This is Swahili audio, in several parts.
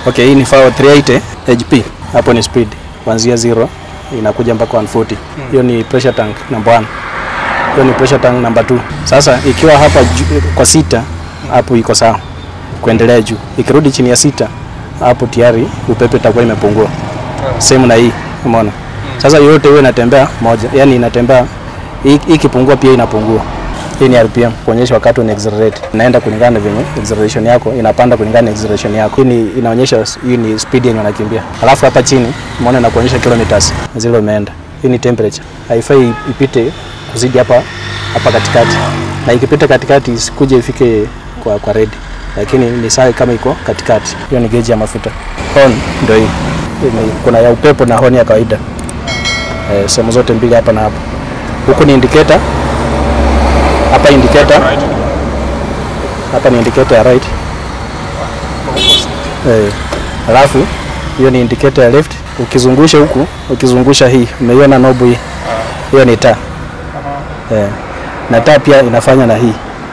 Okay, hii ni FAO 380 HP. Hapo ni speed kuanzia zero inakuja mpaka 140. Hiyo ni pressure tank number 1. Hiyo ni pressure tank number 2. Sasa ikiwa hapa ju- kwa sita hapo iko sawa kuendelea juu. Ikirudi chini ya sita hapo tayari upepe itakuwa imepungua. Same na hii, umeona? Sasa yote hiyo inatembea moja, yani inatembea hii hii ikipungua pia inapungua. Hii ni RPM kuonyesha wakati una accelerate. Inaenda kulingana na venye acceleration yako inapanda kulingana na acceleration yako. Hii ni inaonyesha hii ni speed yenye unakimbia. Alafu hapa chini umeona inakuonyesha kilometers zile umeenda. Hii ni temperature. Haifai ipite kuzidi hapa hapa katikati. Na ikipita katikati isikuje ifike kwa kwa red. Lakini ni sawa kama iko katikati. Hiyo ni gauge ya mafuta. Horn ndio hii. Hii ni- Kuna ya upepo na horn ya kawaida. Eh, sehemu zote mbili hapa na hapa. Huku ni indicator hapa indicator hapa ni indicator ya right eh, alafu hiyo ni indicator ya left. Ukizungusha huku, ukizungusha hii, umeiona nobu hii, hiyo ni taa eh, na taa pia inafanya na hii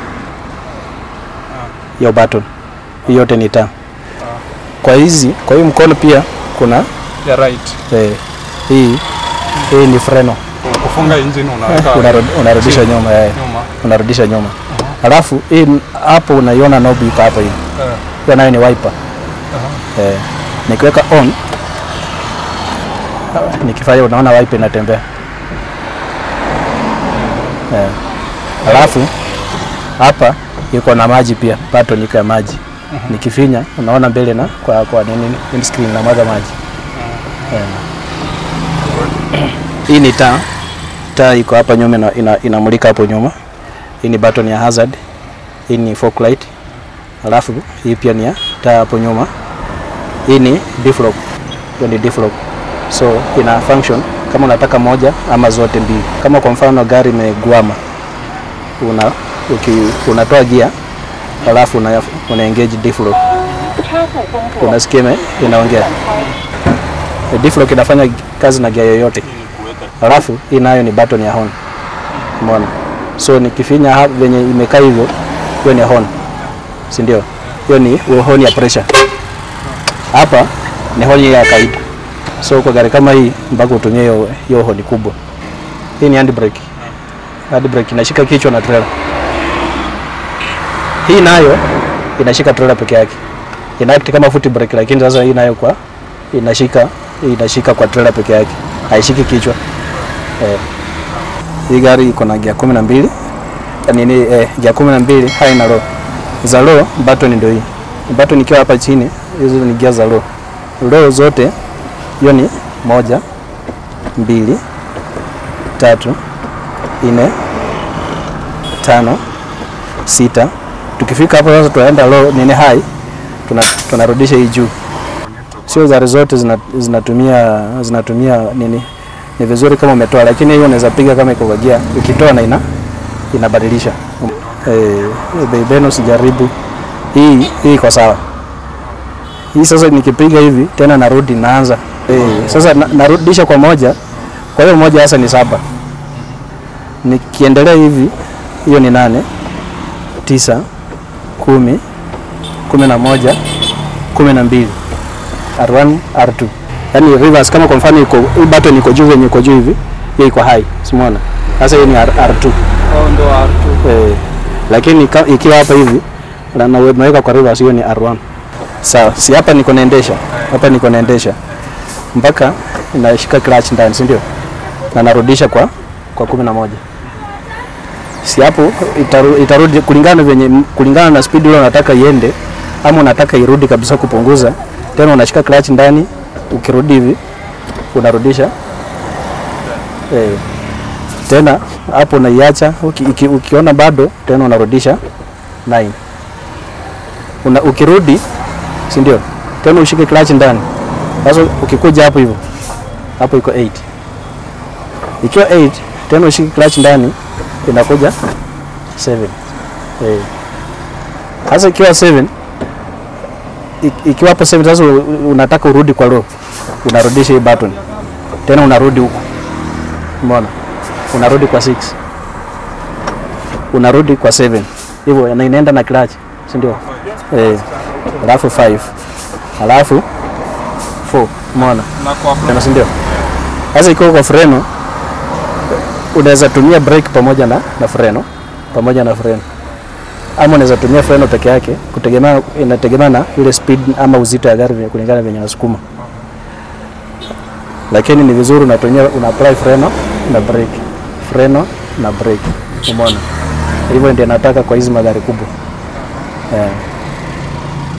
hiyo button, hii yote ni taa. Kwa hizi, kwa hii mkono pia kuna ya right. eh, hii hii ni freno, Kufunga engine unaweka unarud- unarudisha nyuma eh, nyuma. unarudisha nyuma. Alafu hii hapo unaiona knob iko hapa hivi. Eh, Hiyo nayo ni wiper. Eh, nikiweka on nikifanya unaona wiper inatembea. Eh. Alafu hapa iko na maji pia, button iko ya maji. Nikifinya unaona mbele na kwa kwa nini windscreen na mwaga maji. Eh. Hii ni taa. Taa iko hapa nyuma ina, ina, inamulika hapo nyuma. Hii ni button ya hazard. Hii ni fog light. Alafu hii pia ni ya taa hapo nyuma. Hii ni defrog. Hiyo ni defrog. So ina function kama unataka moja ama zote mbili. Kama kwa mfano gari imegwama, una uki, unatoa gia alafu una, una engage defrog. Unasikia ime- inaongea. E, defrog inafanya kazi na gia yoyote. Alafu hii nayo ni button ya horn. Umeona? So nikifinya hapa venye imekaa hivyo, hiyo ni horn. Si ndio? Hiyo ni horn ya pressure. Hapa ni horn ya kawaida. So kwa gari kama hii mpaka utumie hiyo hiyo horn kubwa. Hii ni handbrake. Handbrake inashika kichwa na trailer. Hii nayo inashika trailer peke yake. Ina act kama foot brake lakini sasa hii nayo kwa inashika inashika kwa trailer peke yake. Haishiki kichwa. Eh. Hii gari iko na gia kumi na mbili nini eh, gia kumi na mbili high na low. Za low button ndio hii. Button ikiwa hapa chini, hizo ni gia za low. Low zote hiyo ni moja, mbili, tatu, nne, tano, sita. Tukifika hapo sasa tunaenda low nini high, tuna tunarudisha hii juu. Sio zari zote zina, zinatumia zinatumia nini ni vizuri kama umetoa, lakini hiyo unaweza piga kama iko kwa gia, ukitoa na ina inabadilisha. Eh, beibeno sijaribu hii, hii iko sawa. Hii sasa nikipiga hivi tena narudi naanza eh, sasa na, narudisha kwa moja, kwa hiyo moja sasa ni saba. Nikiendelea hivi, hiyo ni nane, tisa, kumi, kumi na moja, kumi na mbili, R1, R2 yani reverse kama kwa mfano iko hii button iko juu yenye iko juu hivi, hiyo iko high, simuona. Sasa hiyo ni R, R2 oh, ndo R2. eh, lakini ka- ikiwa hapa hivi na na naweka kwa reverse, hiyo ni R1. Sawa, si hapa niko naendesha, hapa niko naendesha mpaka inashika clutch ndani, si ndio? Na narudisha kwa kwa kumi na moja si hapo itaru, itarudi kulingana na venye kulingana na speed ile unataka iende, ama unataka irudi kabisa kupunguza, tena unashika clutch ndani, ukirudi hivi unarudisha eh, tena hapo unaiacha uki, uki, ukiona bado tena unarudisha 9 una, ukirudi si ndio, tena ushike clutch ndani. Sasa ukikuja hapo hivyo hapo iko 8 ikiwa 8 tena ushike clutch ndani inakuja 7 eh. Sasa ikiwa 7 ik- ikiwa hapo 7 sasa u- u- unataka urudi kwa low, unarudisha hii button tena unarudi huku, umeona, unarudi kwa 6 unarudi kwa 7 hivyo, na inaenda na clutch, si ndio? Eh, alafu 5 alafu 4 umeona Na kwa Freno, si ndio? Sasa ikiwa kwa freno unaweza tumia brake pamoja na, na freno pamoja na freno ama unaweza tumia freno peke yake, kutegemea inategemea na ile speed ama uzito ya gari kulingana na venye unasukuma, lakini ni vizuri unatumia una apply freno na brake, freno na brake, umeona? Hivyo ndio nataka kwa hizi magari kubwa yeah.